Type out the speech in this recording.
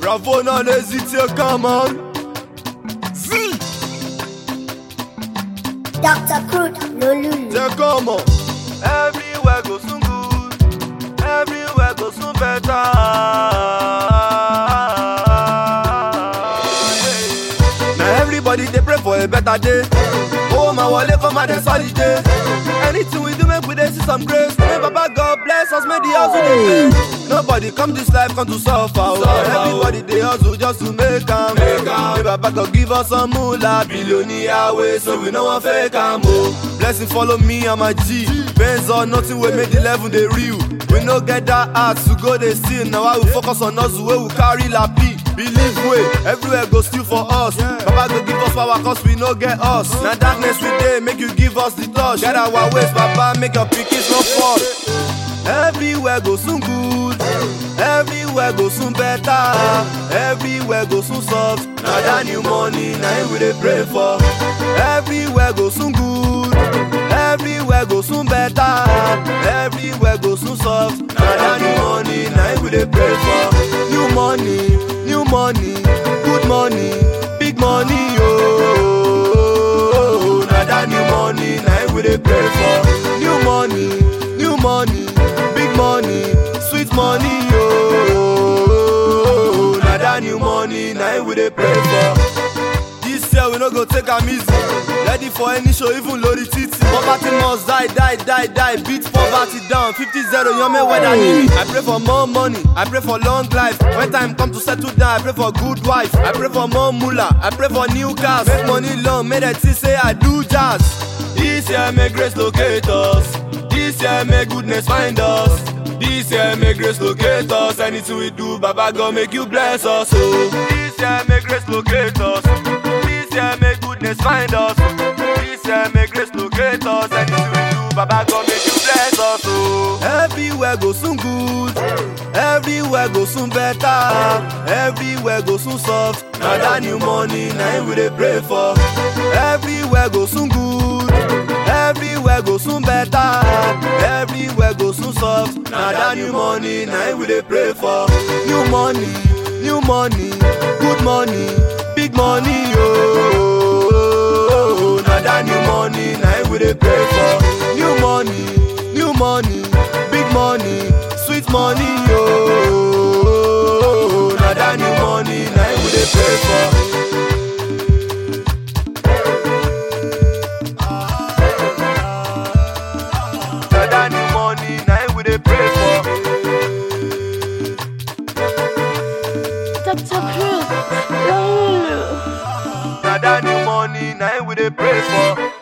Bravo, non hésitez, come on. Z, Dr. Crude, no lulu. c'est comment? Everywhere go soon good. Everywhere go soon better. Now everybody they pray for a better day. Oh my wallet for my next holiday. Anything we do, make we dey see some grace. May Baba God bless us, may the hustle dey pay. Nobody come this life come to suffer. Oh. Everybody they hustle just to make am. May Baba God give us some moolah, billionaire way, so we no want fake am. Oh. Blessing follow me and my G. Benz or nothing we make the level they real. We no get that heart to go they steal. Now I will focus on us where we carry la P. Believe way, everywhere go still for us. Baba go give us power cause we no get us. Now darkness we dey make you give us the touch. Get our ways, Baba, make your pickings no fall. Everywhere go soon good. Everywhere go soon better. Everywhere go soon soft. Now that new money, now him we dey pray for. Everywhere go soon good. Everywhere go soon better. Everywhere go soon soft. Now that new money, now him we dey pray for. New money, new money, good money, big money, oh. Now that new money, now him we dey pray for. New money, new money, big money, sweet money, oh. Now that new money, now him we dey pray for. This year we no go take am easy. Ready for any show, even lórí títì. Poverty must die, die, die, die. Beat poverty down. 50-0, yan me weather need I pray for more money. I pray for long life. When time come to settle down, I pray for good wife. I pray for more moolah. I pray for new cars. Make money long, make them see say I do jazz. This year make grace locate us. This year make goodness find us. This year make grace locate us. Anything we do, Baba God make you bless us. Oh. This year make grace locate us. This year make goodness find us. This year make grace locate us. Anything we do, Baba God make you bless us. Oh. Everywhere go soon good. Everywhere go soon better. Everywhere go soon soft. Now that new money, now him we dey pray for. Everywhere go soon good. Everywhere go soon better. Everywhere go soon soft. Now that new money, now him we dey pray for. New money, new money, good money, big money, oh. Now that new money, now him we dey pray for. New money, new money, big money, sweet money, oh. Now that new money, now him we dey pray for. Now that new money, now him we dey pray for. Dr. Crude, no lulu. Now that new money, now him we dey pray for.